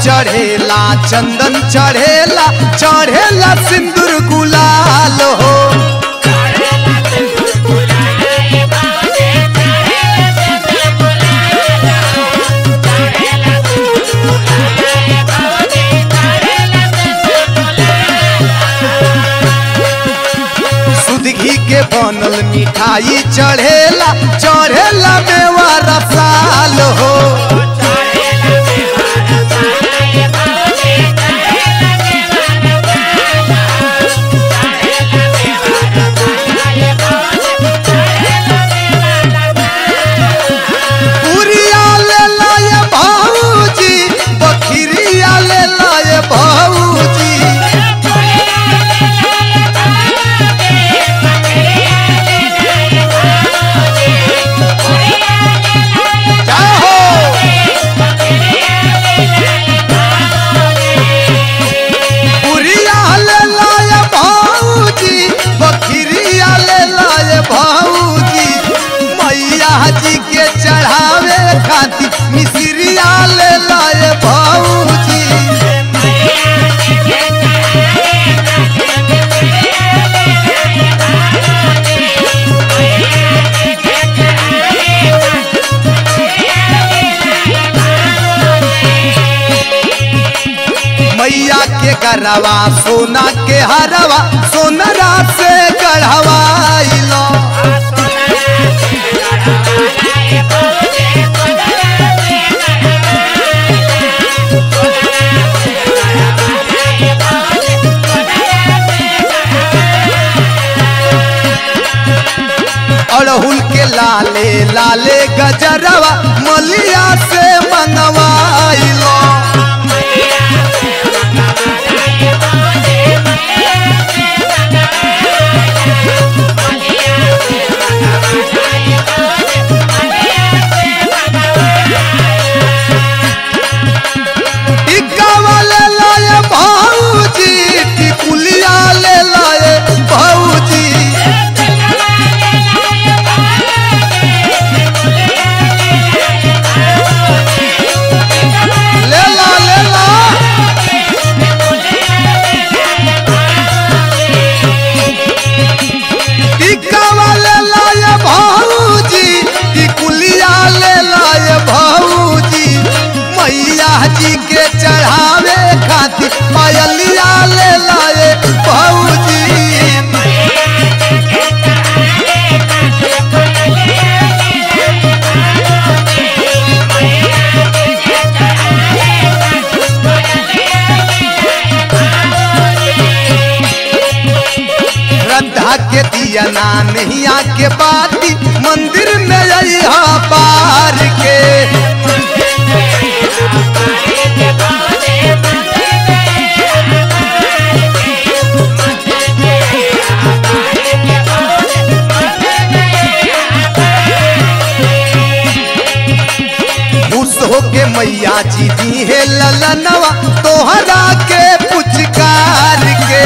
चढ़ेला चंदन चढ़ेला चढ़ेला सिंदूर गुलाल हो सुध घी के बनल मिठाई चढ़ेला चढ़ेला मेवा रसाल हो पुरिया ले लाए भाऊजी बखिरिया ले लाए भाऊजी जाहो पुरिया ले लाए भाऊजी बखिरिया ले लाए भाऊजी मैया जी के चढ़ावे खातिर मिसरिया ले लाए भाऊजी मैया के गरवा सोना के हरवा सोनरा से गढ़वाइलो अड़हुल के लाले लाले गजरवा मलिया से मंगवाइलो टिक्का वाले लाए भाऊजी टिकुलिया ले लाए भाऊजी ले ला ले ला टिक्का वाले लाए भाऊजी टिकुलिया ले लाए भाऊजी मैया जी के चढ़ावे खातिर पायलिया ले लाए भाऊजी श्रद्धा के दिया ना नैया के बाती मंदिर में अइहा पार के खुश होके मैया जी दी है ललनवा तोहरा के पुचकार के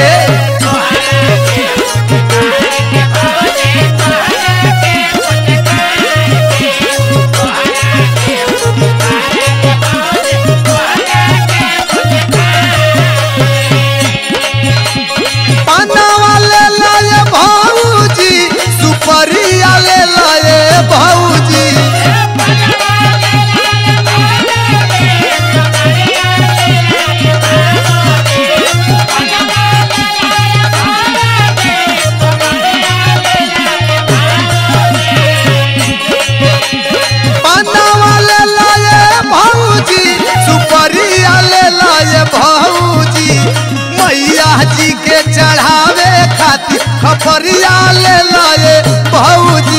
पानावा ले लाए भाऊजी सुपरिया ले लाए भाऊजी पानावा ले लाए भाऊजी सुपरिया ले लाए भाऊजी मैया जी के चढ़ावे खातिर खपरिया ले लाए भाऊजी